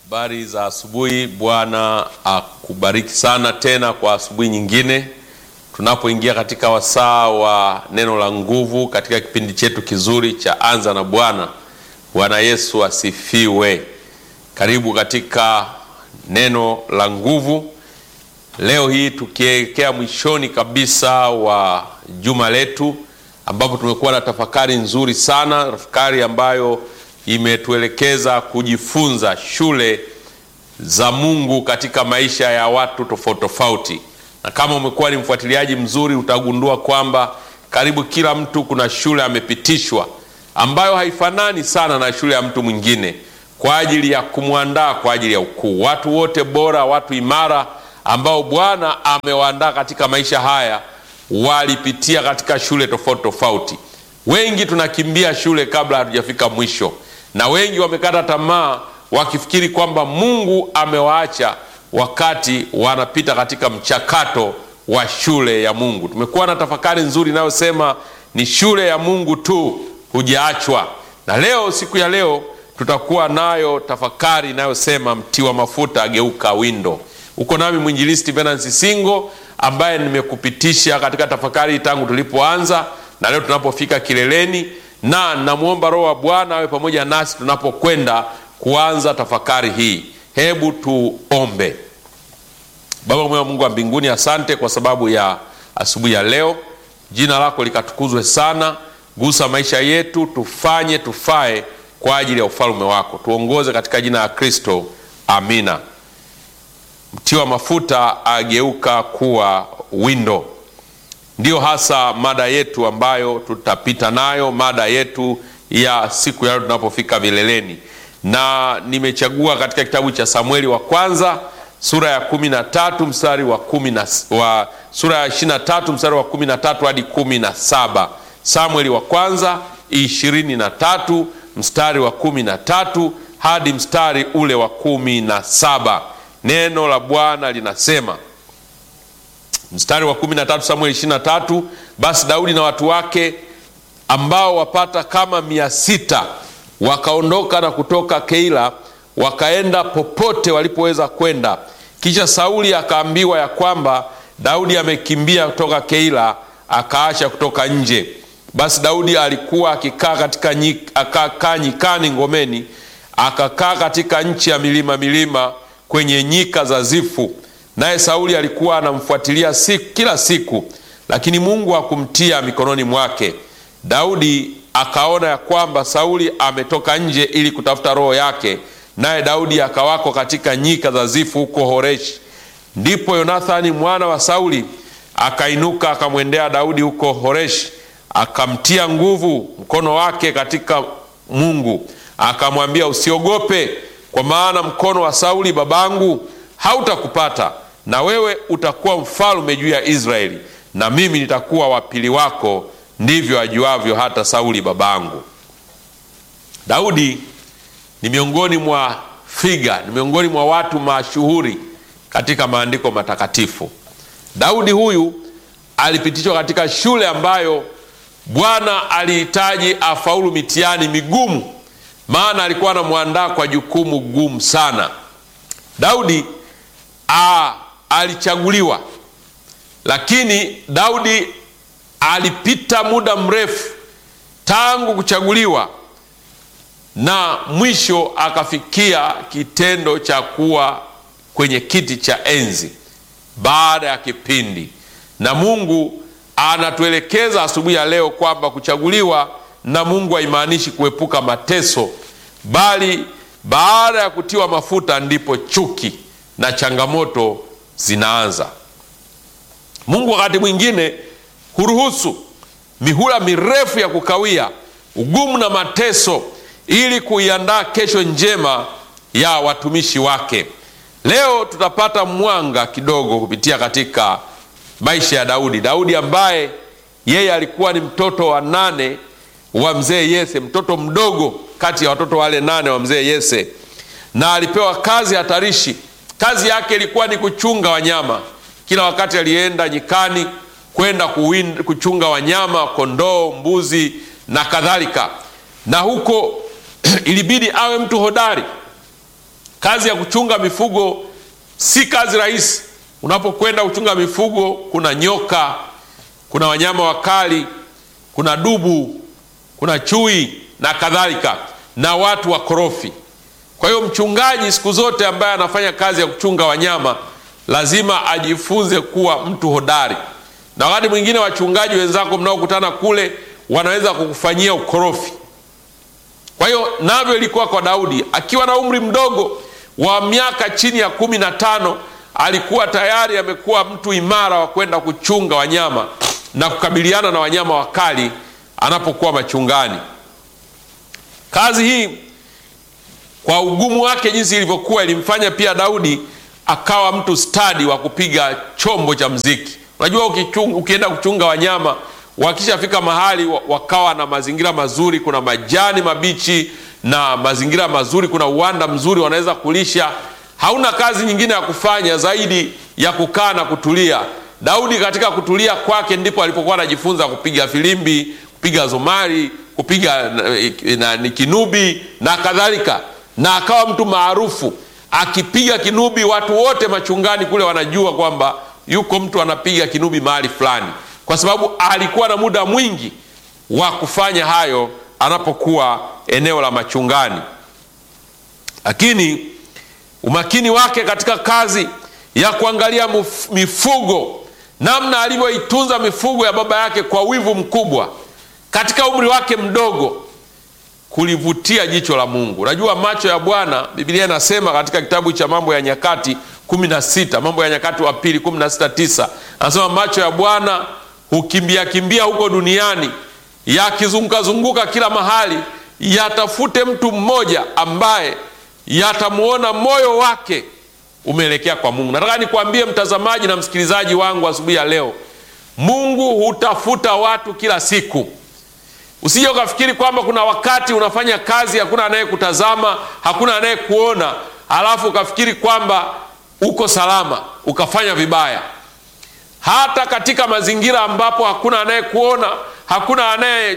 Habari za asubuhi. Bwana akubariki sana tena kwa asubuhi nyingine, tunapoingia katika wasaa wa neno la nguvu katika kipindi chetu kizuri cha Anza na Bwana. Bwana Yesu asifiwe. Karibu katika neno la nguvu leo hii, tukielekea mwishoni kabisa wa juma letu, ambapo tumekuwa na tafakari nzuri sana, tafakari ambayo imetuelekeza kujifunza shule za Mungu katika maisha ya watu tofauti tofauti. Na kama umekuwa ni mfuatiliaji mzuri, utagundua kwamba karibu kila mtu kuna shule amepitishwa ambayo haifanani sana na shule ya mtu mwingine, kwa ajili ya kumwandaa kwa ajili ya ukuu. Watu wote bora, watu imara ambao Bwana amewaandaa katika maisha haya walipitia katika shule tofauti tofauti. Wengi tunakimbia shule kabla hatujafika mwisho na wengi wamekata tamaa wakifikiri kwamba Mungu amewaacha wakati wanapita katika mchakato wa shule ya Mungu. Tumekuwa na tafakari nzuri inayosema ni shule ya Mungu tu, hujaachwa. Na leo, siku ya leo, tutakuwa nayo tafakari inayosema mtiwa mafuta ageuka windo. Uko nami mwinjilisti Venansi Singo ambaye nimekupitisha katika tafakari tangu tulipoanza na leo tunapofika kileleni na namwomba Roho wa Bwana awe pamoja nasi tunapokwenda kuanza tafakari hii. Hebu tuombe. Baba mwema, Mungu wa mbinguni, asante kwa sababu ya asubuhi ya leo. Jina lako likatukuzwe sana. Gusa maisha yetu, tufanye tufae kwa ajili ya ufalme wako. Tuongoze katika jina la Kristo, amina. Mtiwa mafuta ageuka kuwa windo ndiyo hasa mada yetu ambayo tutapita nayo, mada yetu ya siku ya leo tunapofika vileleni, na nimechagua katika kitabu cha Samueli wa kwanza sura ya kumi na tatu mstari wa kumi na wa sura ya ishirini na tatu mstari wa kumi na tatu hadi kumi na saba Samueli wa kwanza ishirini na tatu mstari wa kumi na tatu hadi mstari ule wa kumi na saba Neno la Bwana linasema Mstari wa 13 Samueli 23, basi Daudi na watu wake ambao wapata kama mia sita wakaondoka na kutoka Keila wakaenda popote walipoweza kwenda. Kisha Sauli akaambiwa ya kwamba Daudi amekimbia kutoka Keila, akaacha kutoka nje. Basi Daudi alikuwa akikaa katika nyik, akakaa nyikani ngomeni, akakaa katika nchi ya milima milima kwenye nyika za Zifu naye Sauli alikuwa anamfuatilia siku, kila siku, lakini Mungu hakumtia mikononi mwake. Daudi akaona ya kwamba Sauli ametoka nje ili kutafuta roho yake, naye Daudi akawako katika nyika za Zifu huko Horeshi. Ndipo Yonathani mwana wa Sauli akainuka akamwendea Daudi huko Horeshi, akamtia nguvu mkono wake katika Mungu, akamwambia, usiogope, kwa maana mkono wa Sauli babangu hautakupata na wewe utakuwa mfalme juu ya Israeli, na mimi nitakuwa wapili wako, ndivyo ajuavyo hata Sauli babangu. Daudi ni miongoni mwa figa, ni miongoni mwa watu mashuhuri katika maandiko matakatifu. Daudi huyu alipitishwa katika shule ambayo Bwana alihitaji afaulu mitihani migumu, maana alikuwa anamwandaa kwa jukumu gumu sana. Daudi a alichaguliwa lakini Daudi alipita muda mrefu tangu kuchaguliwa na mwisho akafikia kitendo cha kuwa kwenye kiti cha enzi baada ya kipindi. Na Mungu anatuelekeza asubuhi ya leo kwamba kuchaguliwa na Mungu haimaanishi kuepuka mateso, bali baada ya kutiwa mafuta ndipo chuki na changamoto zinaanza. Mungu wakati mwingine huruhusu mihula mirefu ya kukawia, ugumu na mateso, ili kuiandaa kesho njema ya watumishi wake. Leo tutapata mwanga kidogo kupitia katika maisha ya Daudi. Daudi ambaye yeye alikuwa ni mtoto wa nane wa mzee Yese, mtoto mdogo kati ya watoto wale nane wa mzee Yese, na alipewa kazi hatarishi Kazi yake ilikuwa ni kuchunga wanyama. Kila wakati alienda nyikani kwenda kuchunga wanyama, kondoo, mbuzi na kadhalika, na huko ilibidi awe mtu hodari, Kazi ya kuchunga mifugo si kazi rahisi. Unapokwenda kuchunga mifugo, kuna nyoka, kuna wanyama wakali, kuna dubu, kuna chui na kadhalika, na watu wakorofi. Kwa hiyo mchungaji siku zote ambaye anafanya kazi ya kuchunga wanyama lazima ajifunze kuwa mtu hodari, na wakati mwingine wachungaji wenzako mnaokutana kule wanaweza kukufanyia ukorofi. Kwa hiyo navyo ilikuwa kwa Daudi akiwa na umri mdogo wa miaka chini ya kumi na tano alikuwa tayari amekuwa mtu imara wa kwenda kuchunga wanyama na kukabiliana na wanyama wakali anapokuwa machungani. Kazi hii kwa ugumu wake jinsi ilivyokuwa ilimfanya pia Daudi akawa mtu stadi wa kupiga chombo cha mziki. Unajua, ukichunga, ukienda kuchunga wanyama wakishafika mahali wakawa na mazingira mazuri, kuna majani mabichi na mazingira mazuri, kuna uwanda mzuri, wanaweza kulisha. Hauna kazi nyingine ya kufanya zaidi ya kukaa na kutulia. Daudi katika kutulia kwake ndipo alipokuwa anajifunza kupiga filimbi, kupiga zomari, kupiga na, na, kinubi na kadhalika, na akawa mtu maarufu akipiga kinubi. Watu wote machungani kule wanajua kwamba yuko mtu anapiga kinubi mahali fulani, kwa sababu alikuwa na muda mwingi wa kufanya hayo anapokuwa eneo la machungani. Lakini umakini wake katika kazi ya kuangalia mifugo, namna alivyoitunza mifugo ya baba yake kwa wivu mkubwa katika umri wake mdogo, kulivutia jicho la Mungu. Unajua, macho ya Bwana, Biblia inasema katika kitabu cha Mambo ya Nyakati kumi na sita Mambo ya Nyakati wa pili kumi na sita tisa anasema macho ya Bwana hukimbia kimbia huko duniani yakizungukazunguka kila mahali, yatafute mtu mmoja ambaye yatamwona moyo wake umeelekea kwa Mungu. Nataka nikwambie mtazamaji na msikilizaji wangu asubuhi ya leo, Mungu hutafuta watu kila siku. Usije ukafikiri kwamba kuna wakati unafanya kazi hakuna anayekutazama, hakuna anayekuona, halafu ukafikiri kwamba uko salama ukafanya vibaya. Hata katika mazingira ambapo hakuna anayekuona, hakuna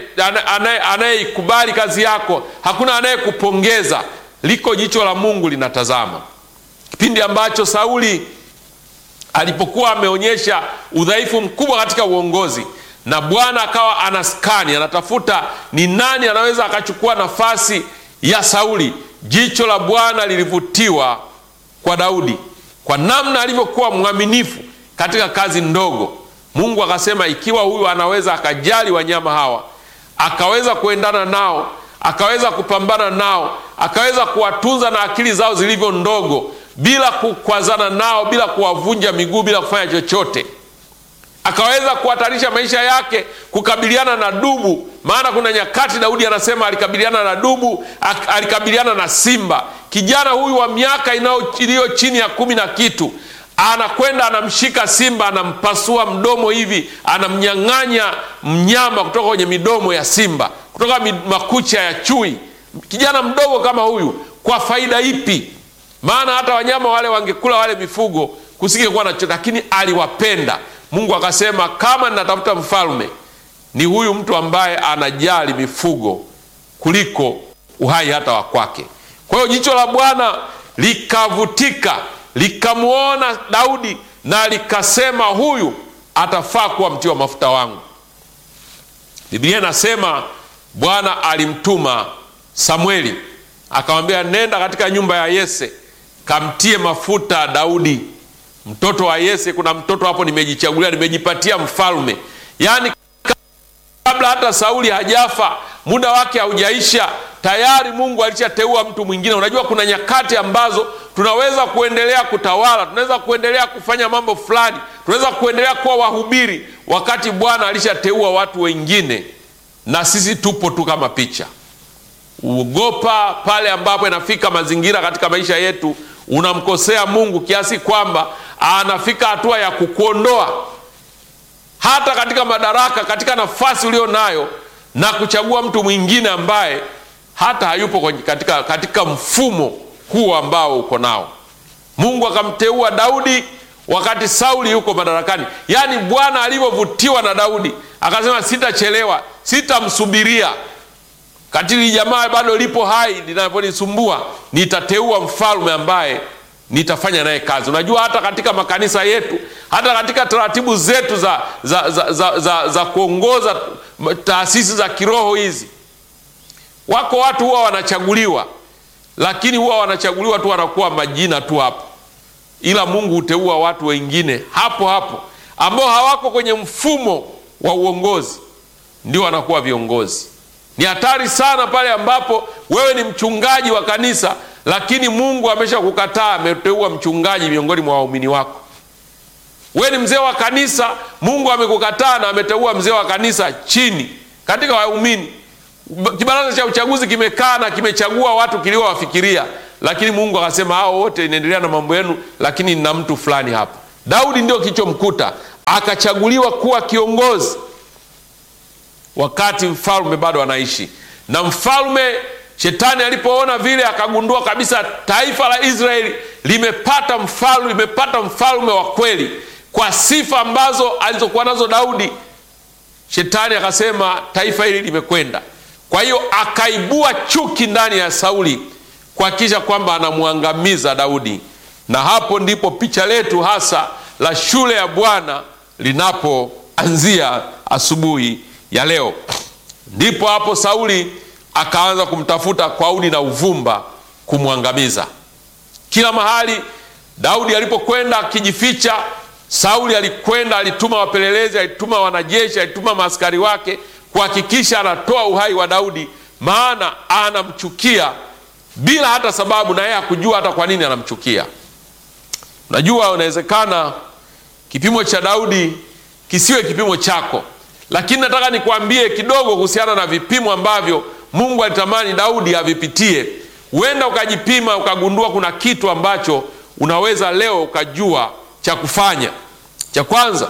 anayeikubali kazi yako, hakuna anayekupongeza, liko jicho la Mungu linatazama. Kipindi ambacho Sauli alipokuwa ameonyesha udhaifu mkubwa katika uongozi na Bwana akawa anaskani, anatafuta ni nani anaweza akachukua nafasi ya Sauli, jicho la Bwana lilivutiwa kwa Daudi kwa namna alivyokuwa mwaminifu katika kazi ndogo. Mungu akasema, ikiwa huyu anaweza akajali wanyama hawa, akaweza kuendana nao, akaweza kupambana nao, akaweza kuwatunza na akili zao zilivyo ndogo, bila kukwazana nao, bila kuwavunja miguu, bila kufanya chochote, akaweza kuhatarisha maisha yake kukabiliana na dubu. Maana kuna nyakati Daudi anasema alikabiliana na dubu, alikabiliana na simba. Kijana huyu wa miaka iliyo chini ya kumi na kitu anakwenda anamshika simba, anampasua mdomo hivi, anamnyang'anya mnyama kutoka kwenye midomo ya simba, kutoka makucha ya chui. Kijana mdogo kama huyu, kwa faida ipi? Maana hata wanyama wale wangekula wale mifugo, kusingekuwa na chochote, lakini aliwapenda. Mungu akasema, kama ninatafuta mfalme, ni huyu mtu ambaye anajali mifugo kuliko uhai hata wa kwake. Kwa hiyo jicho la Bwana likavutika likamwona Daudi na likasema, huyu atafaa kuwa mtiwa mafuta wangu. Biblia inasema Bwana alimtuma Samweli akamwambia, nenda katika nyumba ya Yese kamtie mafuta Daudi mtoto wa Yese. Kuna mtoto hapo nimejichagulia, nimejipatia mfalme. Yaani kabla hata Sauli hajafa, muda wake haujaisha, tayari Mungu alishateua mtu mwingine. Unajua, kuna nyakati ambazo tunaweza kuendelea kutawala, tunaweza kuendelea kufanya mambo fulani, tunaweza kuendelea kuwa wahubiri, wakati Bwana alishateua watu wengine, na sisi tupo tu kama picha. Uogopa pale ambapo inafika mazingira katika maisha yetu unamkosea Mungu kiasi kwamba anafika hatua ya kukuondoa hata katika madaraka, katika nafasi ulio nayo na kuchagua mtu mwingine ambaye hata hayupo katika, katika mfumo huu ambao uko nao. Mungu akamteua Daudi wakati Sauli yuko madarakani. Yaani Bwana alivyovutiwa na Daudi akasema, sitachelewa, sitamsubiria katili jamaa bado lipo hai linaponisumbua, nitateua mfalme ambaye nitafanya naye kazi. Unajua, hata katika makanisa yetu, hata katika taratibu zetu za, za, za, za, za, za kuongoza taasisi za kiroho hizi, wako watu huwa wanachaguliwa, lakini huwa wanachaguliwa tu, wanakuwa majina tu hapo, ila Mungu huteua watu wengine hapo hapo ambao hawako kwenye mfumo wa uongozi, ndio wanakuwa viongozi. Ni hatari sana pale ambapo wewe ni mchungaji wa kanisa lakini Mungu amesha kukataa, ameteua mchungaji miongoni mwa waumini wako. Wewe ni mzee wa kanisa, Mungu amekukataa na ameteua mzee wa kanisa chini katika waumini. Kibaraza cha uchaguzi kimekaa na kimechagua watu kiliowafikiria, lakini Mungu akasema hao wote inaendelea na mambo yenu, lakini nina mtu fulani hapa. Daudi ndio kilichomkuta, akachaguliwa kuwa kiongozi wakati mfalme bado anaishi, na mfalme Shetani alipoona vile akagundua kabisa taifa la Israeli limepata mfalme, limepata mfalme wa kweli kwa sifa ambazo alizokuwa nazo Daudi. Shetani akasema taifa hili limekwenda. Kwa hiyo akaibua chuki ndani ya Sauli kuhakikisha kwamba anamwangamiza Daudi, na hapo ndipo picha letu hasa la shule ya Bwana linapoanzia asubuhi ya leo. Ndipo hapo Sauli akaanza kumtafuta kwa udi na uvumba kumwangamiza. Kila mahali Daudi alipokwenda akijificha, Sauli alikwenda, alituma wapelelezi, alituma wanajeshi, alituma maaskari wake kuhakikisha anatoa uhai wa Daudi, maana anamchukia bila hata sababu, na yeye hakujua hata kwa nini anamchukia. Unajua, unawezekana kipimo cha Daudi kisiwe kipimo chako, lakini nataka nikwambie kidogo kuhusiana na vipimo ambavyo Mungu alitamani Daudi avipitie. Huenda ukajipima ukagundua kuna kitu ambacho unaweza leo ukajua cha kufanya. Cha kwanza,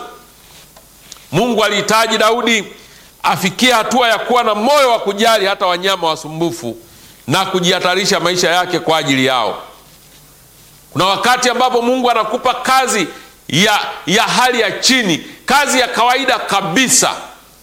Mungu alihitaji Daudi afikie hatua ya kuwa na moyo wa kujali hata wanyama wasumbufu na kujihatarisha maisha yake kwa ajili yao. Kuna wakati ambapo Mungu anakupa kazi ya, ya hali ya chini, kazi ya kawaida kabisa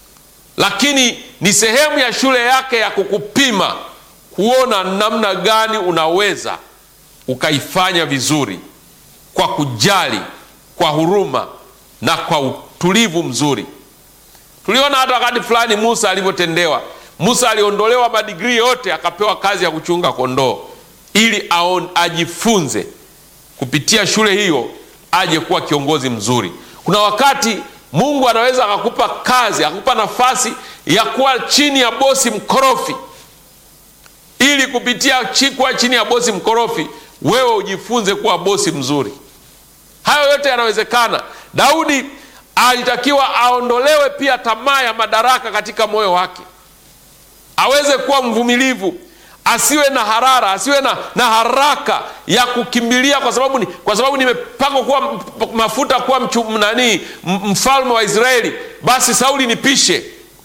lakini ni sehemu ya shule yake ya kukupima kuona namna gani unaweza ukaifanya vizuri kwa kujali, kwa huruma na kwa utulivu mzuri. Tuliona hata wakati fulani Musa alivyotendewa. Musa aliondolewa madigrii yote akapewa kazi ya kuchunga kondoo ili aon, ajifunze kupitia shule hiyo aje kuwa kiongozi mzuri. Kuna wakati Mungu anaweza akakupa kazi akakupa nafasi ya kuwa chini ya bosi mkorofi, ili kupitia kuwa chini ya bosi mkorofi wewe ujifunze kuwa bosi mzuri. Hayo yote yanawezekana. Daudi alitakiwa aondolewe pia tamaa ya madaraka katika moyo wake, aweze kuwa mvumilivu, asiwe na harara, asiwe na, na haraka ya kukimbilia kwa sababu, ni, kwa sababu nimepakwa kuwa mafuta kuwa mchu, nani mfalme wa Israeli, basi Sauli nipishe.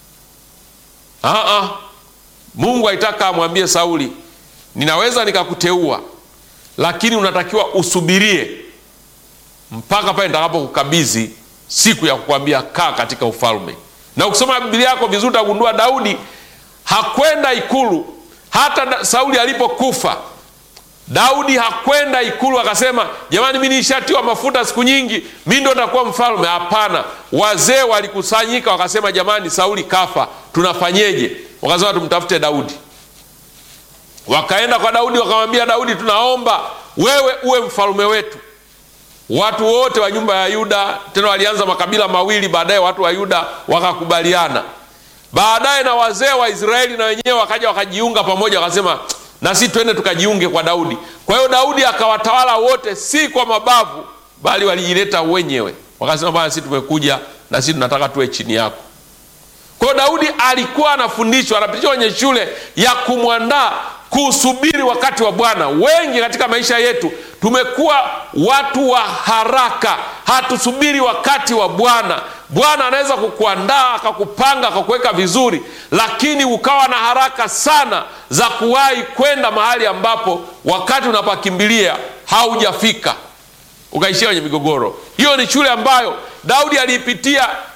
Aa, Mungu aitaka amwambie Sauli, ninaweza nikakuteua, lakini unatakiwa usubirie mpaka pale nitakapokukabidhi siku ya kukwambia kaa katika ufalme. Na ukisoma Biblia yako vizuri utagundua Daudi hakwenda ikulu hata Sauli alipokufa. Daudi hakwenda ikulu akasema, jamani, mi nishatiwa mafuta siku nyingi, mi ndo nitakuwa mfalme. Hapana, wazee walikusanyika wakasema, jamani, Sauli kafa, tunafanyeje? Wakasema tumtafute Daudi. Wakaenda kwa Daudi wakamwambia Daudi, tunaomba wewe uwe mfalme wetu. Watu wote wa nyumba ya Yuda, tena walianza makabila mawili, baadaye watu wa Yuda wakakubaliana baadaye na wazee wa Israeli na wenyewe wakaja wakajiunga pamoja, wakasema na sisi twende tukajiunge kwa Daudi. Kwa hiyo Daudi akawatawala wote, si kwa mabavu, bali walijileta wenyewe, wakasema bwana, sisi tumekuja na sisi tunataka tuwe chini yako. Kwa hiyo Daudi alikuwa anafundishwa, anapitishwa kwenye shule ya kumwandaa kusubiri wakati wa Bwana. Wengi katika maisha yetu tumekuwa watu wa haraka, hatusubiri wakati wa Bwana. Bwana anaweza kukuandaa akakupanga akakuweka vizuri, lakini ukawa na haraka sana za kuwahi kwenda mahali ambapo wakati unapakimbilia haujafika, ukaishia kwenye migogoro. Hiyo ni shule ambayo Daudi aliipitia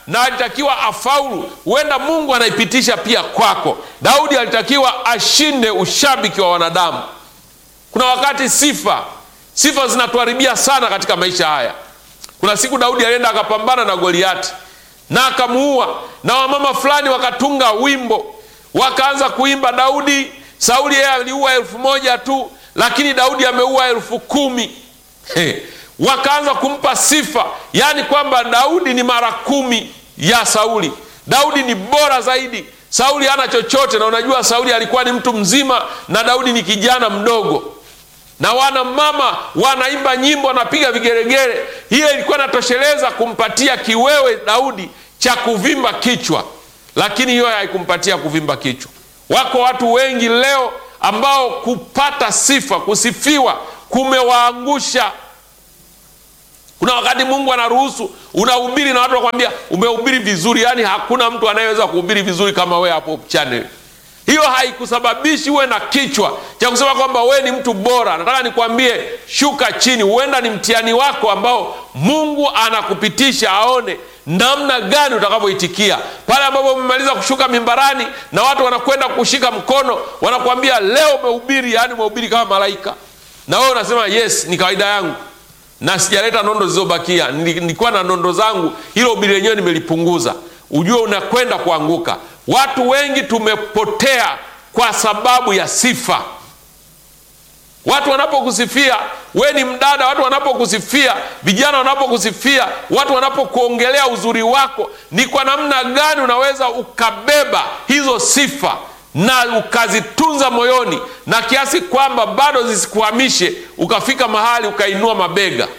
na alitakiwa afaulu, huenda Mungu anaipitisha pia kwako. Daudi alitakiwa ashinde ushabiki wa wanadamu. Kuna wakati sifa sifa zinatuharibia sana katika maisha haya. Kuna siku Daudi alienda akapambana na Goliati na akamuua, na wamama fulani wakatunga wimbo wakaanza kuimba, Daudi Sauli yeye aliua elfu moja tu, lakini Daudi ameua elfu kumi. He, wakaanza kumpa sifa, yaani kwamba Daudi ni mara kumi ya Sauli. Daudi ni bora zaidi, Sauli hana chochote. Na unajua Sauli alikuwa ni mtu mzima na Daudi ni kijana mdogo na wana mama wanaimba nyimbo wanapiga vigeregere. Hiyo ilikuwa inatosheleza kumpatia kiwewe Daudi cha kuvimba kichwa, lakini hiyo haikumpatia kuvimba kichwa. Wako watu wengi leo ambao kupata sifa, kusifiwa kumewaangusha. Kuna wakati Mungu anaruhusu unahubiri na watu wakwambia umehubiri vizuri, yaani hakuna mtu anayeweza kuhubiri vizuri kama wewe hapo channel hiyo haikusababishi uwe na kichwa cha kusema kwamba wewe ni mtu bora. Nataka nikwambie, shuka chini. Huenda ni mtihani wako ambao Mungu anakupitisha aone namna gani utakavyoitikia pale ambapo umemaliza kushuka mimbarani na watu wanakwenda kushika mkono, wanakuambia leo umehubiri, yaani umehubiri kama malaika, na wewe unasema yes, ni kawaida yangu na sijaleta nondo zilizobakia, nilikuwa na nondo zangu, hilo ubiri lenyewe nimelipunguza. Ujue unakwenda kuanguka. Watu wengi tumepotea kwa sababu ya sifa. Watu wanapokusifia we ni mdada, watu wanapokusifia, vijana wanapokusifia, watu wanapokuongelea uzuri wako, ni kwa namna gani unaweza ukabeba hizo sifa na ukazitunza moyoni, na kiasi kwamba bado zisikuhamishe ukafika mahali ukainua mabega.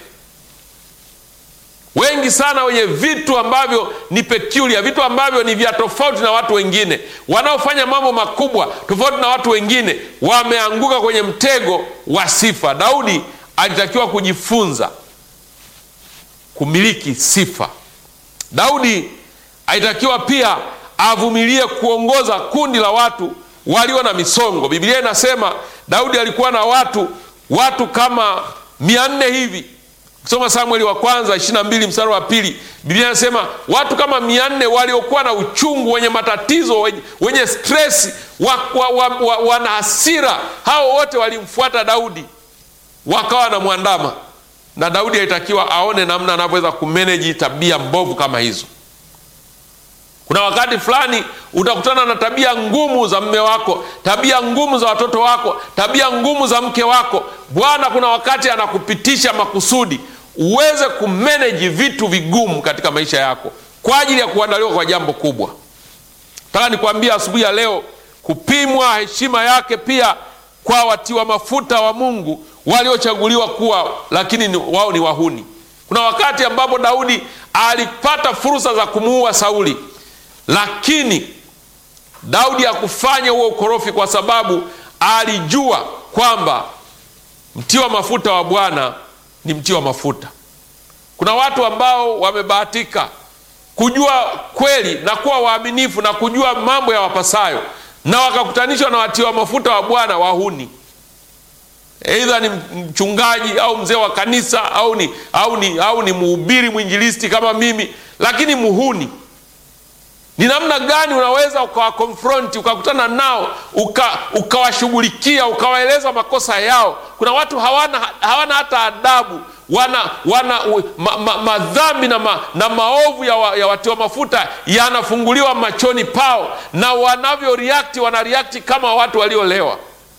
Wengi sana wenye vitu ambavyo ni peculiar, vitu ambavyo ni vya tofauti na watu wengine, wanaofanya mambo makubwa tofauti na watu wengine, wameanguka kwenye mtego wa sifa. Daudi alitakiwa kujifunza kumiliki sifa. Daudi alitakiwa pia avumilie kuongoza kundi la watu walio na misongo. Biblia inasema Daudi alikuwa na watu watu kama mia nne hivi Soma Samueli wa kwanza ishirini na mbili mstari wa pili Biblia inasema watu kama mia nne waliokuwa na uchungu, wenye matatizo, wenye, wenye stresi, wana wa, wa, wa, wa hasira, hao wote walimfuata Daudi wakawa wanamwandama, na Daudi alitakiwa aone namna anavyoweza kumeneji tabia mbovu kama hizo. Kuna wakati fulani utakutana na tabia ngumu za mme wako, tabia ngumu za watoto wako, tabia ngumu za mke wako. Bwana kuna wakati anakupitisha makusudi uweze kumeneji vitu vigumu katika maisha yako kwa ajili ya kuandaliwa kwa jambo kubwa. Nataka nikwambia asubuhi ya leo, kupimwa heshima yake pia kwa watiwa mafuta wa Mungu waliochaguliwa kuwa, lakini ni, wao ni wahuni. Kuna wakati ambapo Daudi alipata fursa za kumuua Sauli lakini Daudi hakufanya huo ukorofi, kwa sababu alijua kwamba mtiwa mafuta wa Bwana ni mtiwa mafuta. Kuna watu ambao wamebahatika kujua kweli na kuwa waaminifu na kujua mambo ya wapasayo, na wakakutanishwa na watiwa mafuta wa Bwana wahuni, aidha ni mchungaji au mzee wa kanisa au ni, au ni, au ni mhubiri mwinjilisti kama mimi, lakini muhuni ni namna gani unaweza ukawakonfronti ukakutana nao ukawashughulikia uka ukawaeleza makosa yao. Kuna watu hawana, hawana hata adabu, wana, wana ma, ma, madhambi na, ma, na maovu ya, wa, ya watiwa mafuta yanafunguliwa machoni pao, na wanavyo react wana react kama watu waliolewa.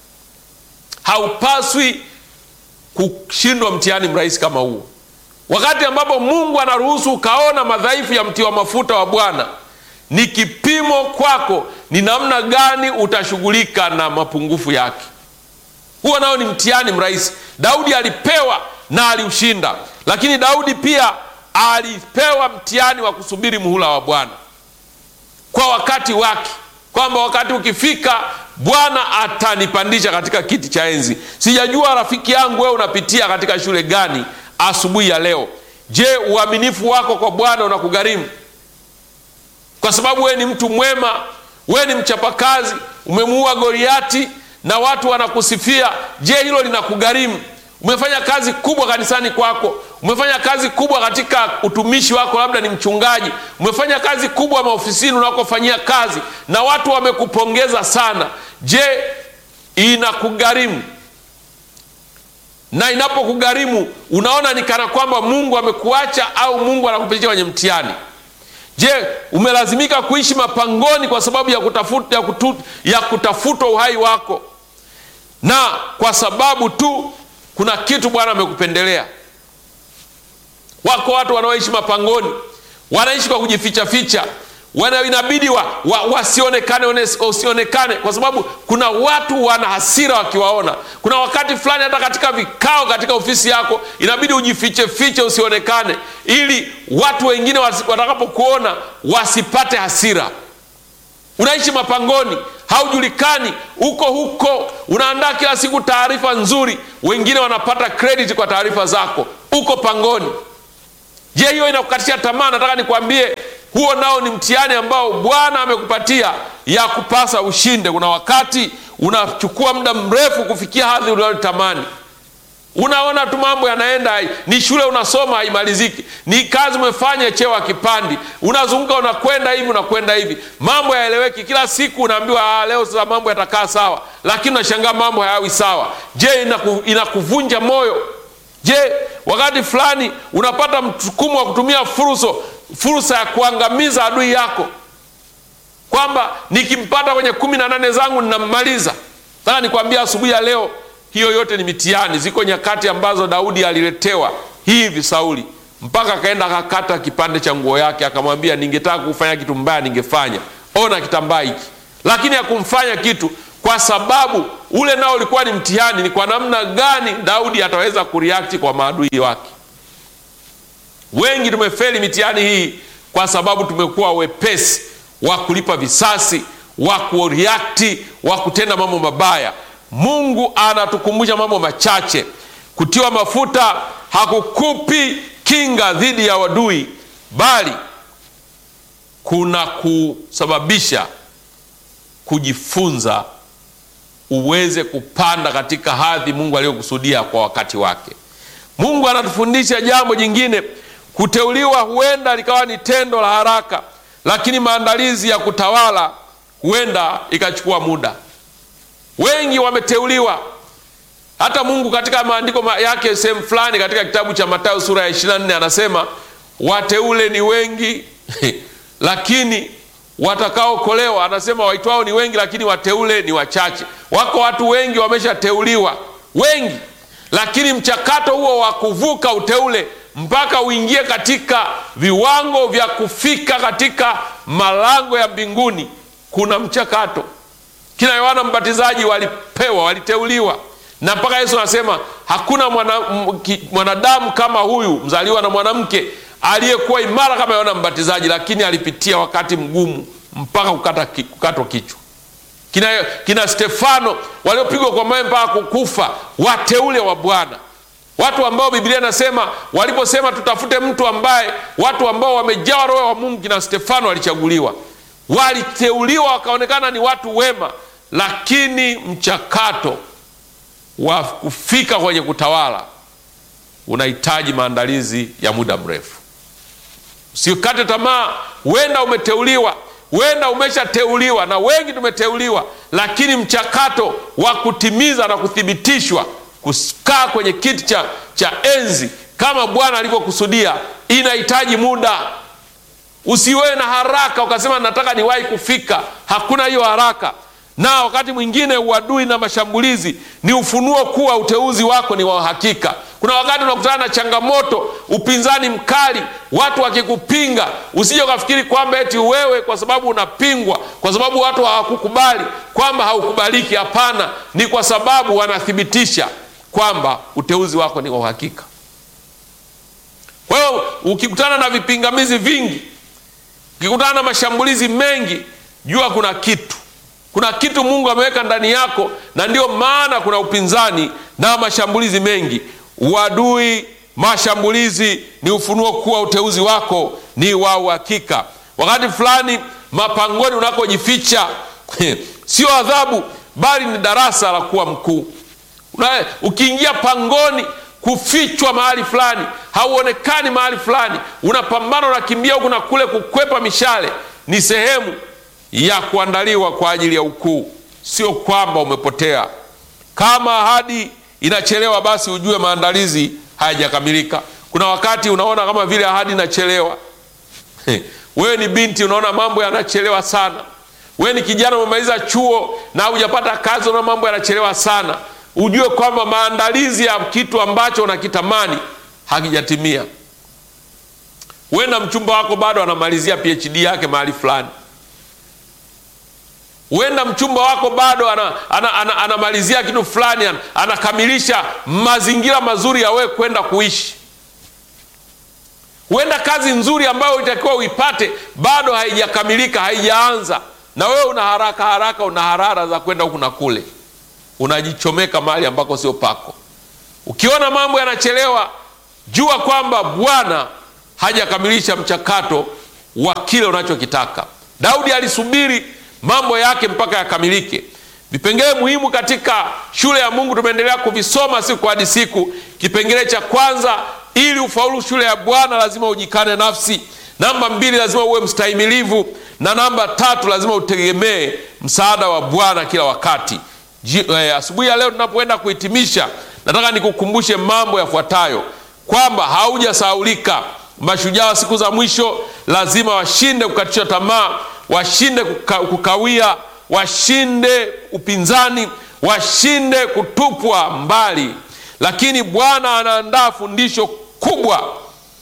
Haupaswi kushindwa mtihani mrahisi kama huo, wakati ambapo Mungu anaruhusu ukaona madhaifu ya mtiwa mafuta wa Bwana ni kipimo kwako, ni namna gani utashughulika na mapungufu yake. Huo nao ni mtihani mrahisi. Daudi alipewa na aliushinda, lakini Daudi pia alipewa mtihani wa kusubiri muhula wa Bwana kwa wakati wake, kwamba wakati ukifika Bwana atanipandisha katika kiti cha enzi. Sijajua rafiki yangu, wewe unapitia katika shule gani asubuhi ya leo? Je, uaminifu wako kwa Bwana unakugharimu? Kwa sababu wewe ni mtu mwema, wewe ni mchapakazi, umemuua Goliati na watu wanakusifia. Je, hilo linakugharimu? Umefanya kazi kubwa kanisani kwako, umefanya kazi kubwa katika utumishi wako, labda ni mchungaji, umefanya kazi kubwa maofisini unakofanyia kazi na watu wamekupongeza sana. Je, inakugharimu? Na inapokugharimu unaona ni kana kwamba Mungu amekuacha au Mungu anakupitisha kwenye mtihani? Je, umelazimika kuishi mapangoni kwa sababu ya kutafuta, ya kutu, ya kutafuta uhai wako na kwa sababu tu kuna kitu Bwana amekupendelea? Wako watu wanaoishi mapangoni, wanaishi kwa kujificha ficha, wana inabidi wa, wa, wasionekane wasionekane, kwa sababu kuna watu wana hasira wakiwaona. Kuna wakati fulani hata katika vikao katika ofisi yako inabidi ujifiche fiche, usionekane, ili watu wengine watakapokuona wasipate hasira. Unaishi mapangoni, haujulikani, uko huko, unaandaa kila siku taarifa nzuri, wengine wanapata credit kwa taarifa zako, uko pangoni. Je, hiyo inakukatisha tamaa? Nataka nikwambie huo nao ni mtihani ambao Bwana amekupatia ya kupasa ushinde. Kuna wakati unachukua muda mrefu kufikia hadhi unayotamani. Unaona tu mambo yanaenda, ni shule unasoma haimaliziki, ni kazi umefanya, cheo hakipandi, unazunguka unakwenda hivi unakwenda hivi, mambo yaeleweki. Kila siku unaambiwa leo sasa mambo yatakaa sawa, lakini unashangaa mambo hayawi sawa. Je, inaku, inakuvunja moyo? Je, wakati fulani unapata msukumo wa kutumia fursa fursa ya kuangamiza adui yako, kwamba nikimpata kwenye kumi na nane zangu ninammaliza. Nataka nikwambia asubuhi ya leo, hiyo yote ni mitihani. Ziko nyakati ambazo Daudi aliletewa hivi Sauli, mpaka akaenda akakata kipande cha nguo yake, akamwambia, ningetaka kufanya kitu mbaya ningefanya, ona kitambaa hiki, lakini hakumfanya kitu kwa sababu ule nao ulikuwa ni mtihani. Ni kwa namna gani Daudi ataweza kuriakti kwa maadui wake. Wengi tumefeli mitihani hii kwa sababu tumekuwa wepesi wa kulipa visasi, wa kuriakti, wa kutenda mambo mabaya. Mungu anatukumbusha mambo machache. Kutiwa mafuta hakukupi kinga dhidi ya wadui, bali kuna kusababisha kujifunza uweze kupanda katika hadhi Mungu aliyokusudia kwa wakati wake. Mungu anatufundisha jambo jingine. Kuteuliwa huenda likawa ni tendo la haraka, lakini maandalizi ya kutawala huenda ikachukua muda. Wengi wameteuliwa. Hata Mungu katika maandiko yake sehemu fulani katika kitabu cha Mathayo sura ya 24 anasema wateule ni wengi lakini watakaokolewa, anasema waitwao ni wengi, lakini wateule ni wachache. Wako watu wengi wameshateuliwa, wengi, lakini mchakato huo wa kuvuka uteule mpaka uingie katika viwango vya kufika katika malango ya mbinguni, kuna mchakato. Kina Yohana Mbatizaji walipewa, waliteuliwa, na mpaka Yesu anasema hakuna mwanadamu mwana kama huyu mzaliwa na mwanamke aliyekuwa imara kama Yohana Mbatizaji, lakini alipitia wakati mgumu mpaka kukata, kukatwa kichwa. Kina, kina Stefano waliopigwa kwa mawe mpaka kukufa, wateule wa Bwana, watu ambao Biblia inasema waliposema tutafute mtu ambaye, watu ambao wamejawa roho wa Mungu, kina Stefano walichaguliwa, waliteuliwa, wakaonekana ni watu wema, lakini mchakato wa kufika kwenye kutawala unahitaji maandalizi ya muda mrefu. Usikate tamaa. Huenda umeteuliwa, huenda umeshateuliwa, na wengi tumeteuliwa, lakini mchakato wa kutimiza na kuthibitishwa kukaa kwenye kiti cha, cha enzi kama Bwana alivyokusudia inahitaji muda. Usiwe na haraka ukasema nataka niwahi kufika. Hakuna hiyo haraka. Na wakati mwingine uadui na mashambulizi ni ufunuo kuwa uteuzi wako ni wa uhakika. Kuna wakati unakutana na changamoto, upinzani mkali, watu wakikupinga, usije ukafikiri kwamba eti wewe kwa sababu unapingwa, kwa sababu watu hawakukubali kwamba haukubaliki. Hapana, ni kwa sababu wanathibitisha kwamba uteuzi wako ni wa uhakika. Kwa hiyo ukikutana na vipingamizi vingi, ukikutana na mashambulizi mengi, jua kuna kitu kuna kitu Mungu ameweka ndani yako, na ndiyo maana kuna upinzani na mashambulizi mengi. Uadui, mashambulizi ni ufunuo kuwa uteuzi wako ni wa uhakika. Wakati fulani mapangoni unakojificha sio adhabu, bali ni darasa la kuwa mkuu. Ukiingia pangoni kufichwa mahali fulani, hauonekani mahali fulani, unapambana, unakimbia huku na kule kukwepa mishale, ni sehemu ya kuandaliwa kwa ajili ya ukuu, sio kwamba umepotea. Kama ahadi inachelewa, basi ujue maandalizi hayajakamilika. Kuna wakati unaona kama vile ahadi inachelewa. Wewe ni binti, unaona mambo yanachelewa sana. Wewe ni kijana, umemaliza chuo na hujapata kazi, unaona mambo yanachelewa sana. Ujue kwamba maandalizi ya kitu ambacho unakitamani hakijatimia. Huenda mchumba wako bado anamalizia PhD yake mahali fulani. Huenda mchumba wako bado anamalizia ana, ana, ana kitu fulani, anakamilisha mazingira mazuri ya wewe kwenda kuishi. Huenda kazi nzuri ambayo itakiwa uipate bado haijakamilika, haijaanza, na wewe una haraka haraka, una harara za kwenda huku na kule, unajichomeka mahali ambako sio pako. Ukiona mambo yanachelewa, jua kwamba Bwana hajakamilisha mchakato wa kile unachokitaka. Daudi alisubiri mambo yake mpaka yakamilike. Vipengele muhimu katika shule ya Mungu tumeendelea kuvisoma siku hadi siku. Kipengele cha kwanza, ili ufaulu shule ya Bwana lazima ujikane nafsi. Namba mbili, lazima uwe mstahimilivu, na namba tatu, lazima utegemee msaada wa Bwana kila wakati. Eh, asubuhi ya leo tunapoenda kuhitimisha, nataka nikukumbushe mambo yafuatayo kwamba haujasahaulika. Mashujaa wa siku za mwisho lazima washinde kukatisha tamaa, washinde kuka, kukawia, washinde upinzani, washinde kutupwa mbali. Lakini Bwana anaandaa fundisho kubwa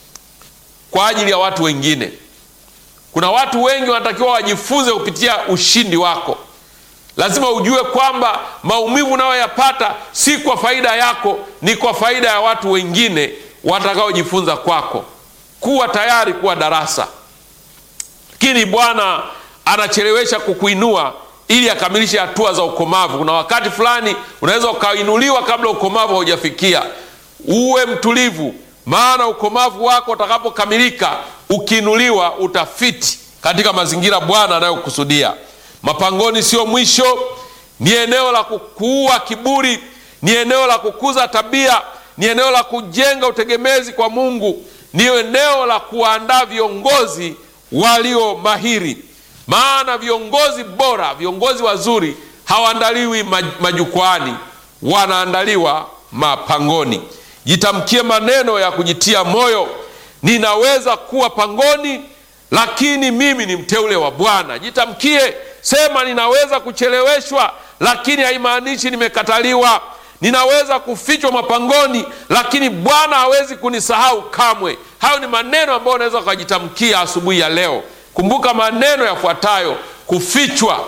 kwa ajili ya watu wengine. Kuna watu wengi wanatakiwa wajifunze kupitia ushindi wako. Lazima ujue kwamba maumivu unayoyapata si kwa faida yako, ni kwa faida ya watu wengine watakaojifunza kwako. Kuwa tayari kuwa darasa, lakini Bwana anachelewesha kukuinua ili akamilishe hatua za ukomavu. Kuna wakati fulani unaweza ukainuliwa kabla ukomavu haujafikia. Uwe mtulivu, maana ukomavu wako utakapokamilika, ukiinuliwa utafiti katika mazingira Bwana anayokusudia. Mapangoni sio mwisho, ni eneo la kukuua kiburi, ni eneo la kukuza tabia, ni eneo la kujenga utegemezi kwa Mungu, ni eneo la kuwaandaa viongozi walio mahiri. Maana viongozi bora, viongozi wazuri hawaandaliwi majukwaani, wanaandaliwa mapangoni. Jitamkie maneno ya kujitia moyo, ninaweza kuwa pangoni, lakini mimi ni mteule wa Bwana. Jitamkie, sema ninaweza kucheleweshwa, lakini haimaanishi nimekataliwa. Ninaweza kufichwa mapangoni, lakini Bwana hawezi kunisahau kamwe. Hayo ni maneno ambayo unaweza ukajitamkia asubuhi ya leo. Kumbuka maneno yafuatayo: kufichwa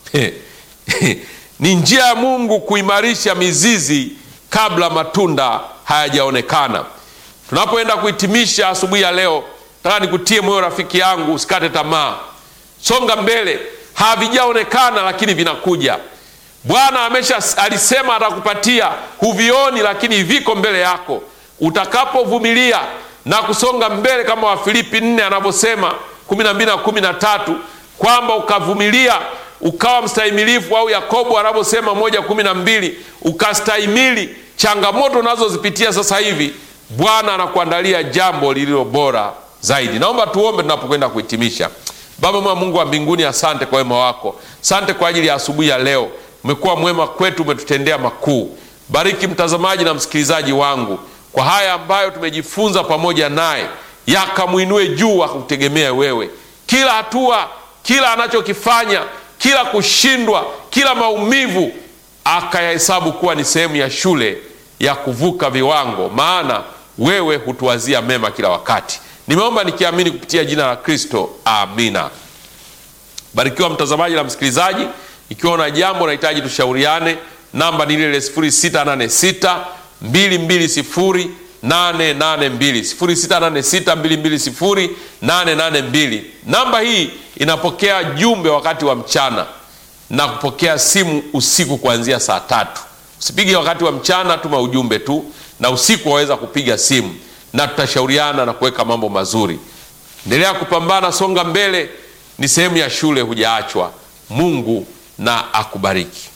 ni njia ya Mungu kuimarisha mizizi kabla matunda hayajaonekana. Tunapoenda kuhitimisha asubuhi ya leo, nataka nikutie moyo rafiki yangu, usikate tamaa, songa mbele. Havijaonekana lakini vinakuja. Bwana amesha alisema atakupatia, huvioni lakini viko mbele yako. Utakapovumilia na kusonga mbele kama Wafilipi nne anavyosema kumi na mbili na kumi na tatu kwamba ukavumilia ukawa mstahimilifu, au Yakobo anavyosema moja kumi na mbili ukastahimili changamoto unazozipitia sasa hivi, Bwana anakuandalia jambo lililo bora zaidi. Naomba tuombe tunapokwenda kuhitimisha. Baba mwema, Mungu wa mbinguni, asante kwa wema wako, asante kwa ajili ya asubuhi ya leo. Umekuwa mwema kwetu, umetutendea makuu. Bariki mtazamaji na msikilizaji wangu kwa haya ambayo tumejifunza pamoja naye, yakamwinue juu akutegemea wewe. Kila hatua, kila anachokifanya, kila kushindwa, kila maumivu akayahesabu kuwa ni sehemu ya shule ya kuvuka viwango, maana wewe hutuwazia mema kila wakati. Nimeomba nikiamini kupitia jina la Kristo, amina. Barikiwa mtazamaji na msikilizaji. Ikiwa una jambo unahitaji tushauriane, namba ni ile 0686 220 882 0686 220 882. Namba hii inapokea jumbe wakati wa mchana na kupokea simu usiku kuanzia saa tatu. Usipige wakati wa mchana, tuma ujumbe tu, na usiku waweza kupiga simu na tutashauriana na kuweka mambo mazuri. Endelea kupambana, songa mbele, ni sehemu ya shule, hujaachwa. Mungu na akubariki.